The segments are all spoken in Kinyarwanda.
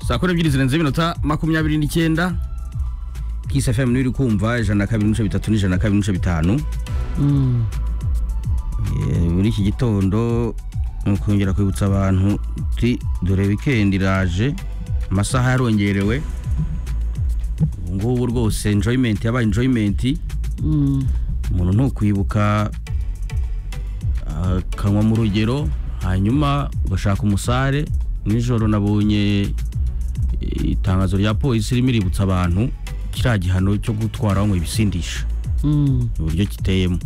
saa kumi n'ebyiri zirenze iminota makumyabiri n'icyenda kisi fm niyo uri kumva ijana na kabiri n'ibice bitatu n'ijana na kabiri n'ibice bitanu Eh, muri iki gitondo ni ukongera kwibutsa abantu uti dore wikendi iraje amasaha yarongerewe ubu ngubu rwose enjoyment yabaye enjoyment umuntu ntukwibuka akanywa mu rugero hanyuma ugashaka umusare nijoro nabonye eh, itangazo rya polisi ririmo iributsa abantu kiriya gihano cyo gutwara banywa ibisindisha uburyo kiteyemo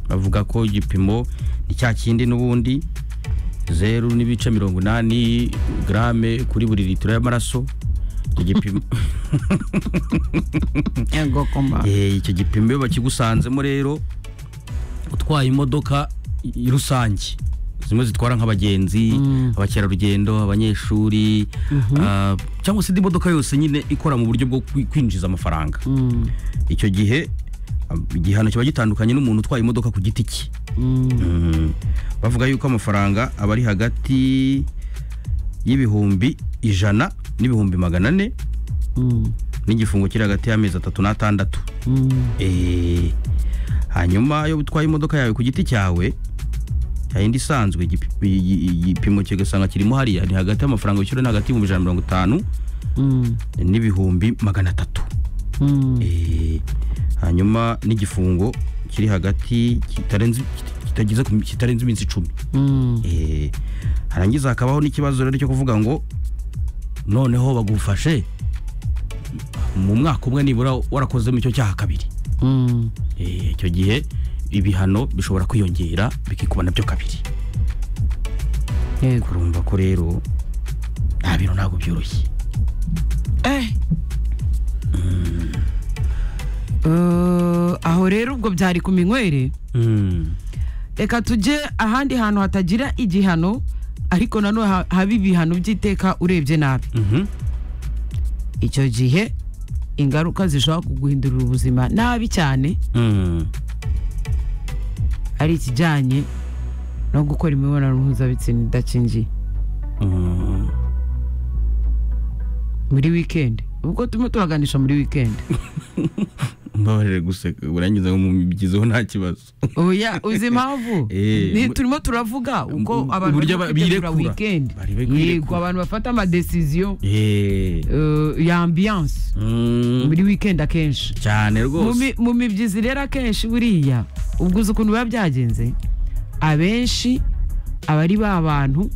bavuga ko igipimo ni cya kindi n'ubundi zeru n'ibice mirongo inani garame kuri buri litiro y'amaraso icyo gipimo yego komba Eh, icyo gipimo iyo bakigusanzemo rero utwaye imodoka i- rusange zimwe zitwara nk'abagenzi abakerarugendo abanyeshuri ah, cyangwa se indi modoka yose nyine ikora mu buryo bwo kwi- kwinjiza amafaranga icyo gihe ah, igihano kiba gitandukanye n'umuntu utwaye imodoka ku giti cye Mm. bavuga yuko amafaranga aba ari hagati y'ibihumbi ijana n'ibihumbi magana ane n'igifungo kiri hagati y'amezi atatu n'atandatu Eh, hanyuma iyo utwaye imodoka yawe ku giti cyawe yayindi isanzwe igipi- i- igipimo kigasanga kirimo hariya ni hagati y'amafaranga wishyura ni hagati y'ibihumbi ijana na mirongo itanu n'ibihumbi magana atatu Eh, hanyuma n'igifungo kiri hagati kitarenze kitagize ku- kitarenze iminsi icumi Eh, harangiza hakabaho n'ikibazo rero cyo kuvuga ngo noneho bagufashe mu mwaka umwe nibura warakozemo icyo cyaha kabiri Eh, icyo gihe ibihano bishobora kwiyongera bikikuba nabyo kabiri yego urumva ko rero nta bintu ntabwo byoroshye Eh. Eh, aho rero ubwo byari ku minywere Mm. reka tujye ahandi hantu hatagira igihano ariko nanone ha- haba ibihano by'iteka urebye nabi Mhm. icyo gihe ingaruka zishobora kuguhindurira ubuzima nabi cyane Mm. ari ikijyanye no gukora imibonano mpuzabitsina idakingiye Mm. muri wikendi ubwo turimo tubaganisha muri wikendi mbabarire guseka urangiza ngo mubigizeho nta kibazo oya uzi impamvu Eh, Ni- mu- turimo turavuga uko mu- abantu uburyo bari ba- kwitegura birekura. wikendi Bari bari yego kwirekura. abantu bafata amadesiziyo Eh. eh, ya ambiyanse Mm. muri wikendi akenshi cyane Mu rwose mi- mu mibyizi rero akenshi buriya ubwo uzi ukuntu biba byagenze abenshi abari ba bantu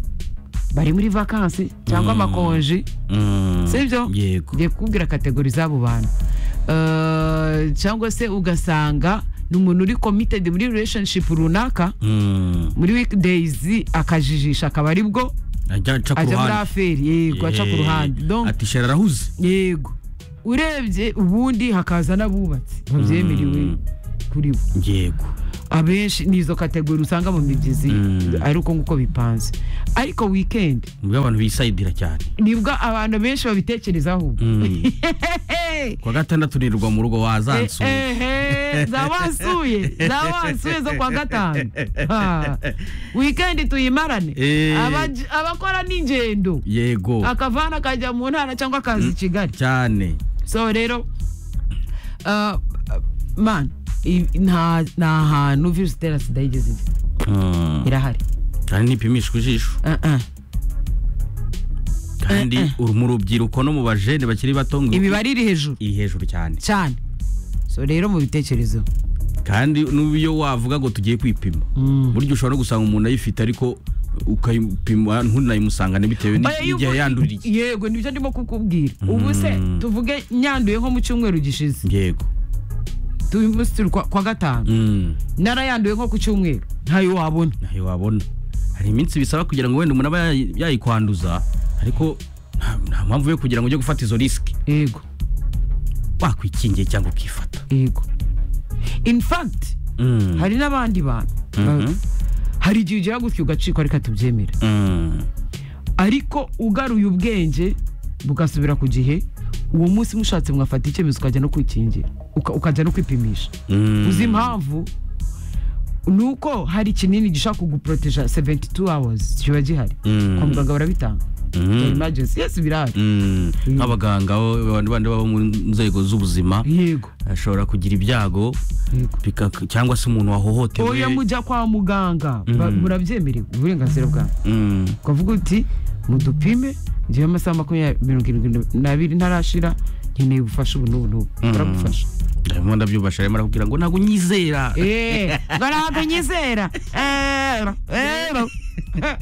bari muri vakansi cyangwa amakonji Mm. sibyo yego ngiye kukubwira kategori z'abo bantu Eh, cyangwa se ugasanga ni umuntu uri committed muri relationship runaka Mm. muri weekdays akajijisha akaba ari bwo ajya aca ku ajya muri ruhande aferi yego aca ku Eh. ruhande Donc, ati shera arahuze yego urebye ubundi hakaza n'abubatsi babyemerewe kuri bo yego abenshi ni izo kategori usanga mu mibyizi Mm. ari uko nguko bipanze ariko weekend nibwo abantu bisayidira cyane nibwo abantu benshi babitekerezaho Mm. ku wa gatandatu nirwa mu rugo wazansuye ehe za wasuye za wasuye zo kwa gatanu Ha. weekend tuyimarane Eh. Abaji- abakora n'ingendo yego akavana akajya mu ntara cyangwa akaza i kigali cyane so rero uh, man i- nta nta hantu virusi itera sida yigeze ijya. Mm. irahari kandi ntipimishwa ijisho Uh, uh. kandi uri mu rubyiruko no mu bajene bakiri bato ngo imibare iri hejuru iri hejuru cyane cyane so rero mu bitekerezo kandi n'iyo wavuga ngo tugiye kwipima burya ushobora no gusanga umuntu ayifite ariko ukayipima ntunayimusangane bitewe Oya, n'i- yubu- n'igihe yanduriye yego nibyo ndimo kukubwira ubu se tuvuge nyanduye nko mu cyumweru gishize yego turi munsi turi kwa kwa gatanu Mm. narayanduye nko ku cyumweru ntayo wabona ntayo wabona hari iminsi bisaba kugira ngo wenda umuntu aba yayi- yayikwanduza ariko nta- nta mpamvu yo kugira ngo ujye gufata izo risiki yego wakwikingiye cyangwa ukifata yego in fact Mm. hari n'abandi bantu Mhm. hari igihe ugira gutya ugacikwa ariko tubyemera Mm. ariko ugaruye ubwenge bugasubira ku gihe uwo munsi mushatse mwafata icyemezo ukajya no kwikingira uka- ukajya no kwipimisha Mm. uzi impamvu ni uko hari ikinini gishaka kuguproteja 72 hours kiba gihari Mm. kwa muganga barabitanga bya emergency yes birahari Mm, Mm. nk'abaganga bo- abantu bandi baba mu nzego z'ubuzima yego ashobora kugira ibyago yego bika- cyangwa se umuntu wahohotewe oya mujya kwa muganga ba- Mm. murabyemerewe uburenganzira bwawe Mm, ukavuga uti mudupime ngewe amasaha makumyabiri mirongo irindwi n'abiri ntarashira nkeneye ubufasha ubu n'ubu n'ubu Mm. baragufasha ndabona ndabyubasha arimo arakubwira ngo ntabwo nyizera eee ntabwo nyizera eee eee